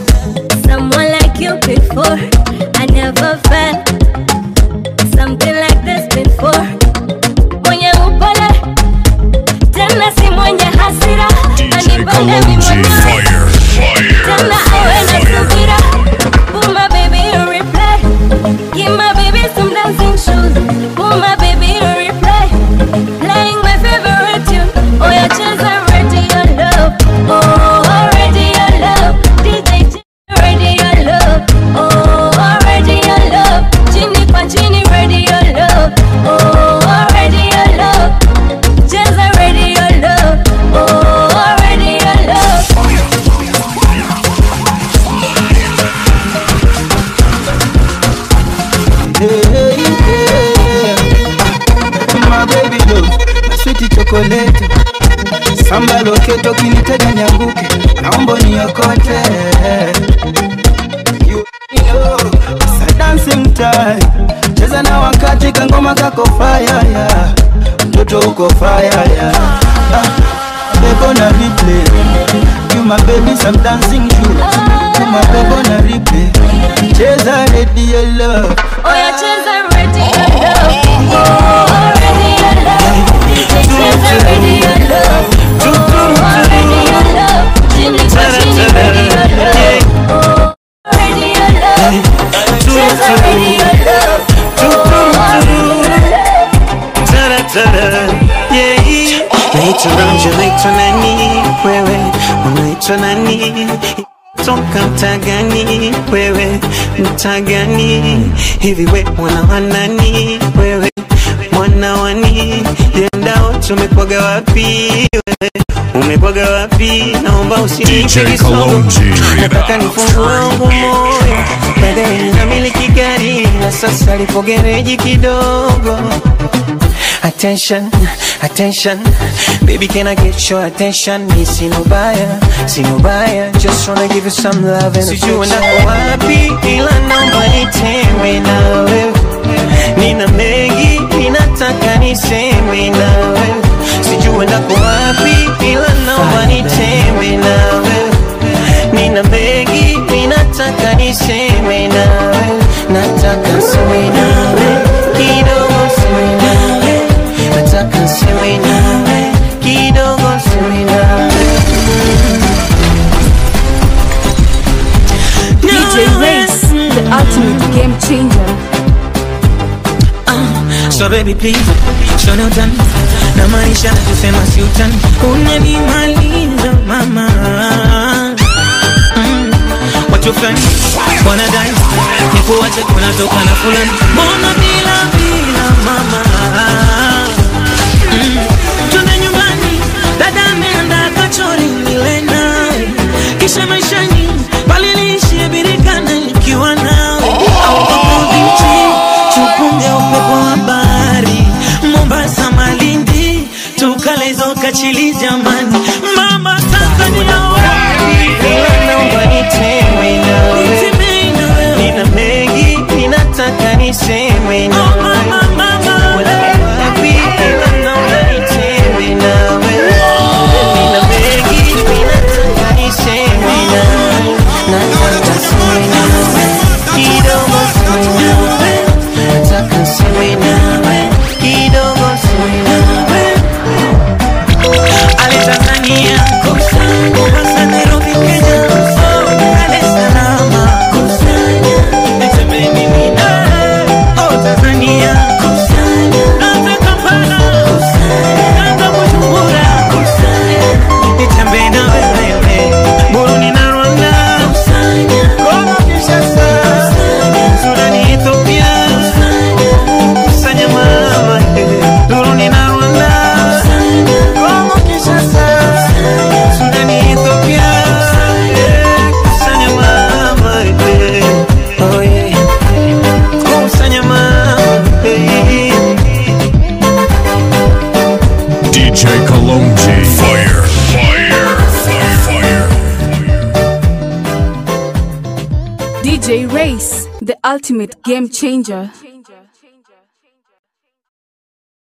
kito kinitega nianguke naomba niokote You know, it's a dancing time cheza na wakati kangoma kako fire yeah. mtoto uko fire yeah. ah, bebo na replay you my baby some dancing shoes you my bebo na replay cheza ready your love Oya cheza ready your love. Oh, ready your love. Cheza ready your love. Oh, ready your love. Chini kwa chini ready your love. Oh, ready your love. Cheza ready your love. Oh, ready your love. Taratara, yeah. Naitwa Ramja, naitwa nani wewe, unaitwa nani? Toka mtaa gani wewe, mtaa gani? Hivi we mwana wa nani wewe, mwana wani? Yendao tumekwaga wapi wewe, umekwaga wapi? Naomba usinipe DJ kisogo, Kalonji. nataka nifungue wangu moyo, baadaye namiliki gari na sasa lipo gereji kidogo Attention, attention, baby, can I get your attention? Me see no buyer, see no buyer, just wanna give you some love and Sijui nako wapi, ila naomba nitembee na wewe. Nina mengi, ninataka niseme na wewe. Sijui nako wapi, ila naomba nitembee na wewe. Nina mengi, ninataka niseme na wewe. Nataka niseme na wewe, kidogo niseme na wewe. Nataka niseme nawe kidogo, niseme nawe DJ Race, the ultimate game changer. So baby please, show no done na maisha tusema si utani, unanimaliza mama mm. Watu fulani wanadai nikuache kunatoka na fulani, mbona bila bila mama mm. Twende nyumbani, dada ameandaa kachori nile nawe, kisha maishani pale niishie birikana nikiwa nawe au kama bichi tupunge upepo wa bahari Mombasa, Malindi, tukalezo kachili jamani, mama Tanzania wapi? Naomba niteme nawe, nina mengi ninataka niseme nawe, wapi? Naomba niteme nawe, nina mengi ninataka niseme nawe, nataka seme nawe, kidogo seme nawe nataka niseme nawe kidogo seme nawe ale Tanzania Mombasa Nairobi Kenya Dar es Salaam Nitembe mimi nawe oh Tanzania Naanza Kampala Naanza Bujumbura Nitembe na wewe Burundi na Rwanda Kongo Kinshasa Sudani Ethiopia kusanya mama eh, Burundi na Rwanda Kongo Kinshasa Sudani Ethiopia eh, kusanya mama eh, oh yeah kusanya mama eh. DJ Kalonji. Fire, fire, fire, fire. DJ Race, the ultimate game changer.